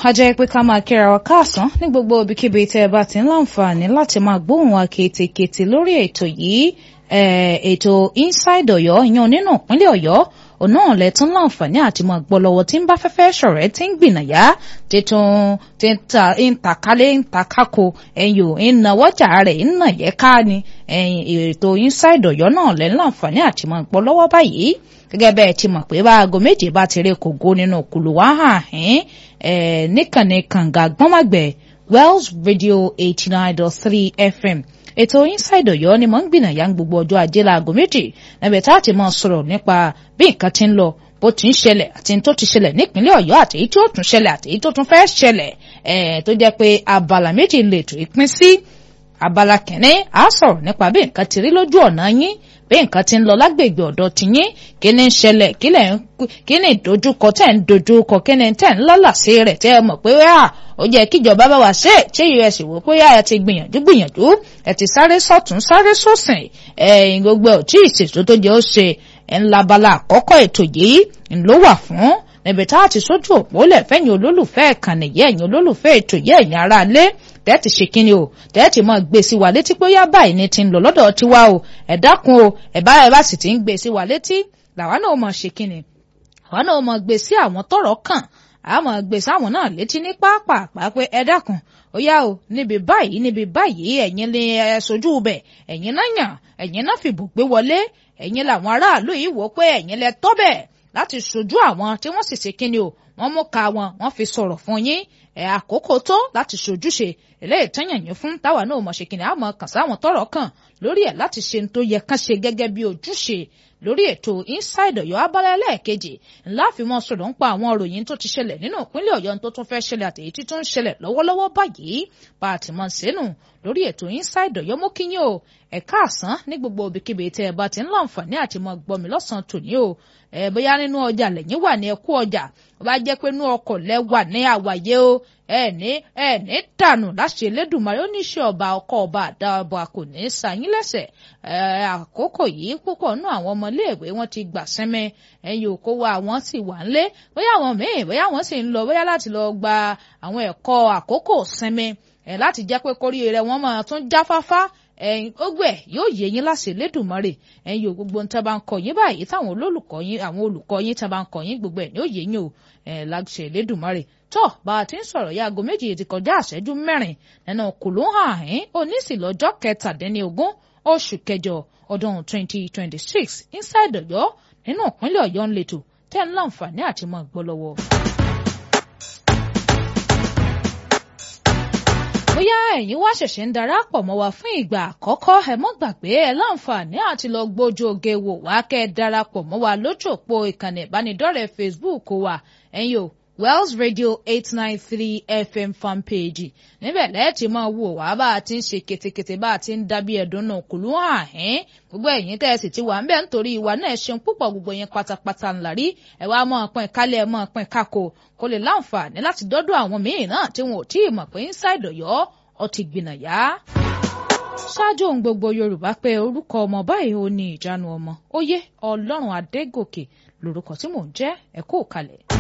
ajẹ́ pé ká máa kíra wa káàsán ní gbogbo ibikíbi tẹ́ ẹ bá ti ń láǹfààní láti máa gbóhùn wa kétékété lórí ètò yìí ètò inside Ọ̀yọ́ ìyẹn nínú ìpínlẹ̀ Ọ̀yọ́ òun náà lẹ tún láǹfààní àti máa gbọ́ lọ́wọ́ tí ń bá fẹ́fẹ́ ṣọ̀rẹ́ tí ń gbìnàyà títún tí ń ta ń takálé ń takáko ẹ̀yìn ò ń nawọ́jà rẹ̀ ń nà yẹ ká ni ètò inside Ọ̀yọ́ náà lẹ láǹfààní àti máa gbọ́ lọ́wọ́ báyìí gẹ́gẹ́ bẹ́ẹ̀ ti mọ̀ pé bá aago méje bá ti rí kògó nínú kùlù wá hàn ẹ́ níkànnì kànga gbọ́nmàgbẹ̀ Wells Radio eighty nine dot three FM ètò inside Ọ̀yọ́ ni mò ń gbìnàyà gbogbo ọjọ́ ajé láago méjì níbẹ̀ tá a ti máa sọ̀rọ̀ nípa bí nǹkan ti ń lọ bó ti ń ṣẹlẹ̀ àti tó ti ṣẹlẹ̀ nípínlẹ̀ Ọ̀yọ́ àti èyí tó tún ṣẹlẹ̀ àti èyí tó tún fẹ́ ṣẹlẹ̀ tó jẹ́ pé abala méjì lè tó ìpín sí abala kìíní a sọ̀rọ̀ nípa bí nǹkan ti rí lójú ọ̀nà yín bí nǹkan ti ń lọ lágbègbè ọ̀dọ̀ tiyín kí ni ń ṣẹlẹ̀ kí ni ìdojúkọ tẹ̀ ń dojúkọ kí ni tẹ̀ ń lálàsí rẹ̀ tẹ́ ẹ mọ̀ pé ó jẹ́ kíjọba bá wa ṣe ṣé us wò pé ẹ ti gbìyànjú gbìyànjú ẹ ti sáré sọ̀tún sáré sọ̀sìn ẹ̀yìn gbogbo ẹ̀ tí ìṣètò tó jẹ́ ó ṣe ńlá bala àkọ́kọ́ ètò yìí ló wà fún níbi tá a ti sójú òpó lẹ̀ fẹ́yìn olólùfẹ́ ìkànnì yẹ́ ẹ̀yìn olólùfẹ́ ètò yẹ́ ẹ̀yìn ara lé tẹ́ẹ̀tì ṣe kíni o tẹ́ẹ̀tì mọ́ gbé sí wa létí pé ó yá báyìí ni ti ń lọ lọ́dọ̀ tiwa o ẹ dákun o ẹ bá ẹ bá sì ti ń gbé sí wa létí làwa náà mọ̀ ṣe kíni àwa náà mọ̀ gbé sí àwọn tọ́rọ̀ kàn àmọ́ gbé sáwọn náà létí ní pápá pé ẹ dákun ó yá o níbi báyìí níbi báyìí ẹ̀yin lè ẹ sojú bẹ̀ ẹ̀yin náà yàn ẹ̀yin náà fìbò gbé wọlé ẹ̀yin làwọn aráàlú yìí wò pé ẹ̀yin lẹ tọ́ bẹ̀ láti sojú àwọn tí wọ́n sì ṣe kíni o wọ́n mú ka wọn wọ́n fi sọ̀rọ̀ fún yín ẹ̀ àkókò tó láti ṣojúṣe eléyìí tẹ́yàn yín fún táwa náà mọ̀ ṣe kíni àmọ́ kàn sáwọn tọ́rọ̀ kàn lórí ẹ̀ láti ṣe tó yẹ kán ṣe gẹ́gẹ́ bí ojúṣe lórí ètò inside Ọ̀yọ́ abala ẹlẹ́ẹ̀kejì ńlá fi mọ́ sọ̀rọ̀ ń pa àwọn òròyìn tó ti ṣẹlẹ̀ nínú ìpínlẹ̀ Ọ̀yọ́ tó tún fẹ́ ṣẹlẹ̀ àtẹ̀yí tí tó ń ṣẹlẹ̀ lọ́wọ́lọ́wọ́ báyìí bá a ti mọ̀ sínú lórí ètò inside Ọ̀yọ́ mú kíyìn o ẹ̀ka àsán ní gbogbo òbíkíbi tẹ́ ẹ bá ti ń láǹfààní àti mọ̀ gbọ́ mi lọ́sàn-án tòní o ẹ bóyá nínú ọjà lẹ́yìn wà ní ẹkú ọjà ó bá jẹ́ pé inú ọkọ̀ lẹ wà ní àwàyé o ẹ ní ẹ ní dànù láṣẹ Elédùmarè ó ní ṣe ọba ọkọ ọba àdá ọba kò ní í sayín lẹ́sẹ̀ ẹ àkókò yìí púpọ̀ nú àwọn ọmọléèwé wọn ti gbà sẹ́mẹ́ ẹ̀yìn òkó wa àwọn sì wà ńlé bóyá àwọn míì bóyá àwọn sì ń lọ bóyá láti lọ gba àwọn ẹ̀kọ́ àkókò sẹ́mẹ́ ẹ̀ láti jẹ́ pé kórìíre wọn máa tún jáfáfá ẹ̀yin gbogbo ẹ̀ yóò yé yín láṣẹ Elédùmarè ẹ̀yin ò gbogbo nǹkan bá ń kọ yín báyìí táwọn olólùkọ́ yín àwọn olùkọ́ yín tá bá ń kọ yín gbogbo ẹ̀ yóò yé yín o ẹ̀ láṣẹ Elédùmarè tó bá a ti ń sọ̀rọ̀ yá aago méjì ti kọjá àṣẹ́jú mẹ́rin nínú kùlù hàn án onísìlọ́jọ́ kẹtàdínlógún oṣù kẹjọ ọdún twenty twenty six inside Ọ̀yọ́ nínú ìpínlẹ̀ Ọ̀yọ́ ń letò tẹ́ ń láǹfààní àti mọ́ gbọ́ lọ́wọ́. bóyá ẹ̀yin wá ṣẹ̀ṣẹ̀ ń darapọ̀ mọ́ wa fún ìgbà àkọ́kọ́ ẹ mọ́ gbàgbé ẹ láǹfààní àti lọ gbójú oge wò wá kẹ́ ẹ darapọ̀ mọ́ wa lójú òpó ìkànnì ìbánidọ́rẹ̀ẹ́ Facebook wa ẹ̀yin o Wells Radio eight nine three FM fanpage níbẹ̀ lẹ́ẹ̀tì máa wò wá bá a ti ń ṣe ketekete bá a ti ń dábí ẹ̀dùn náà kùlú hàn ẹ́n gbogbo ẹ̀yin tẹ́ ẹ sì ti wà ń bẹ̀ nítorí ìwà náà ṣeun púpọ̀ gbogbo yẹn pátápátá ńlá rí ẹ wá mọ́ ọ̀pẹ́ kálẹ̀ ẹ mọ́ ọ̀pẹ́ kákò kó lè láǹfààní láti dọ́dọ̀ àwọn míì náà tí wọn ò tí ì mọ̀ pé inside Ọ̀yọ́ ọ ti gbìnàyà ṣáájú ohun gbogbo Yorùbá pé orúkọ ọmọ báyìí ó ní ìjánu ọmọ ó yé Ọlọ́run Adégòkè lórúkọ tí mò ń jẹ́ ẹ kú kalẹ̀.